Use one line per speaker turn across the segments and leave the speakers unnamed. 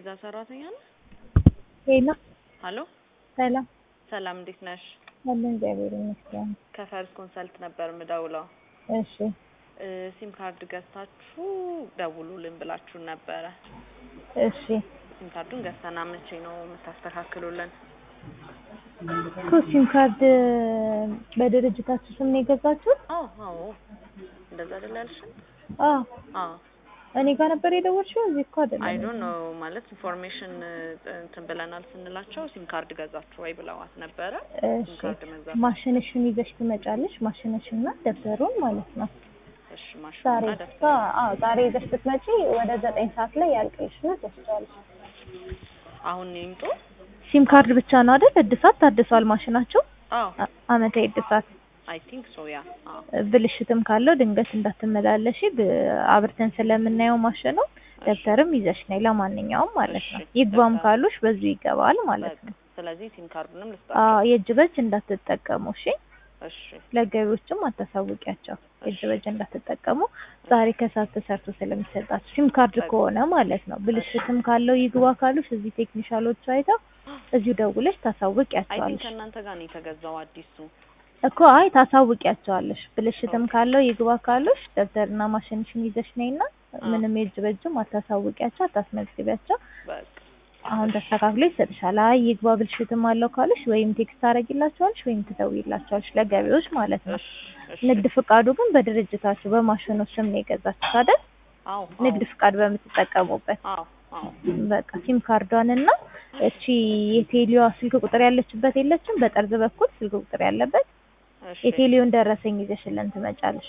የዛ ሰራተኛ ነህ?
ሄሎ
ሀሎ
ሰላም
ሰላም፣ እንዴት ነሽ?
አለን እግዚአብሔር ይመስገን።
ከፈርስ ኮንሰልት ነበር ምደውለው።
እሺ
እ ሲም ካርድ ገዝታችሁ ደውሉልን ብላችሁን ነበረ።
እሺ
ሲም ካርዱን ገዝተና መቼ ነው የምታስተካክሉልን?
እኮ ሲም ካርድ በድርጅታችሁ ስም ነው የገዛችሁት?
አዎ አዎ፣ እንደዛ አይደል ያልሽን?
አዎ
አዎ
እኔ ጋር ነበር የደወልሽው? እዚህ እኮ አይደለም።
አይ ዶንት ኖ ማለት ኢንፎርሜሽን እንትን ብለናል ስንላቸው ሲም ካርድ ገዛችሁ ወይ ብለዋት ነበረ። ሲም
እሺ
ካርድ መግዛት
ማሽንሽን ይዘሽ ትመጫለሽ። ማሽንሽና ደብተሩን ማለት ነው።
እሺ፣
ዛሬ
ማሽኑና
እስከ
ደብተር
አዎ ዛሬ ይዘሽ ስትመጪ ወደ ዘጠኝ ሰዓት ላይ ያልቅልሽና ትወስጃለሽ።
አሁን ይምጡ።
ሲም ካርድ ብቻ ነው አይደል? እድሳት ታድሷል ማሽናችሁ?
አዎ
አ- አመታዊ እድሳት
አይ ቲንክ ሶ ያ። አዎ
ብልሽትም ካለው ድንገት እንዳትመላለሽ ብ- አብርተን ስለምናየው ማሽኑ ደብተርም ይዘሽ ነይ ለማንኛውም ማለት ነው።
እሺ፣
ይግባም
ደብተር።
ካሉሽ በዚሁ ይገባል ማለት
በቃ
ነው።
ስለዚህ ሲም ካርዱንም
አዎ
ልስጣቸው።
የእጅ በእጅ እንዳትጠቀሙ እሺ።
እሺ
ለገቢዎችም አታሳውቂያቸው የእጅ
እሺ።
በእጅ እንዳትጠቀሙ። ዛሬ ከሰዓት ተሰርቶ ስለሚሰጣችሁ ሲም ካርድ
በቃ።
ከሆነ ማለት ነው። ብልሽትም ካለው ይግባ ካሉሽ እዚህ ቴክኒሻሎቹ አይተው እዚሁ ደውለሽ
አይ ቲንክ
ታሳውቂያቸዋለሽ
ከእናንተ ጋር ነው የተገዛው አዲሱ።
እኮ አይ ታሳውቂያቸዋለሽ። ብልሽትም ካለው ይግባ ካሉሽ ደብተርና ማሽንሽን ይዘሽ ነይና ምንም የእጅ በእጅም አታሳውቂያቸው፣ አታስመዝግቢያቸው።
በቃ
አሁን ተስተካክሎ ይሰጥሻል። አይ ይግባ ብልሽትም አለው ካሉሽ ወይም ቴክስት ታደርጊላቸዋለሽ ወይም ትደውይላቸዋለሽ ለገቢዎች ማለት ነው።
እሺ እሺ።
ንግድ ፍቃዱ ግን በድርጅታችሁ በማሽኑ ስም ነው የገዛችሁት አይደል?
አዎ
ንግድ ፍቃድ በምትጠቀሙበት
አዎ አዎ
በቃ ሲም ካርዷን እና እቺ የቴሌዋ ስልክ ቁጥር ያለችበት የለችም? በጠርዝ በኩል ስልክ ቁጥር ያለበት
እሺ።
የቴሌውን ደረሰኝ ይዘሽልን ትመጫለሽ።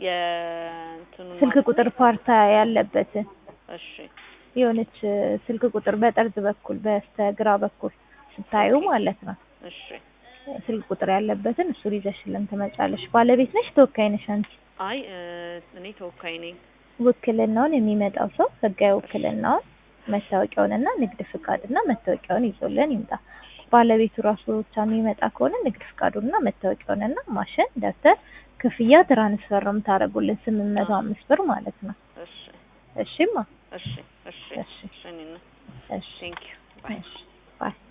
የእንትኑን
ስልክ
ማለት
ቁጥር ፓርታ ያለበት
እሺ
የሆነች ስልክ ቁጥር በጠርዝ በኩል በስተግራ በኩል ስታዩ ማለት ነው።
እሺ።
ስልክ ቁጥር ያለበትን እሱን ይዘሽልን ትመጫለሽ። ባለቤት ነሽ ተወካይ ነሽ አንቺ?
አይ እ እኔ ተወካይ ነኝ።
ውክልናውን የሚመጣው ሰው ህጋዊ ውክልናውን መታወቂያውንና ንግድ ፍቃድና መታወቂያውን ይዞልን ይምጣ። ባለቤቱ ራሱ ብቻ የሚመጣ ከሆነ ንግድ ፍቃዱንና መታወቂያውንና ማሽን፣ ደብተር፣ ክፍያ ትራንስፈር ነው የምታደርጉልን ስምንት መቶ አምስት ብር ማለት ነው።
እሺ
እሺማ
እሺ እሺ
እሺ
እሺ። እኔና
እሺ
ቴንክ ዩ ባይ
እሺ ባይ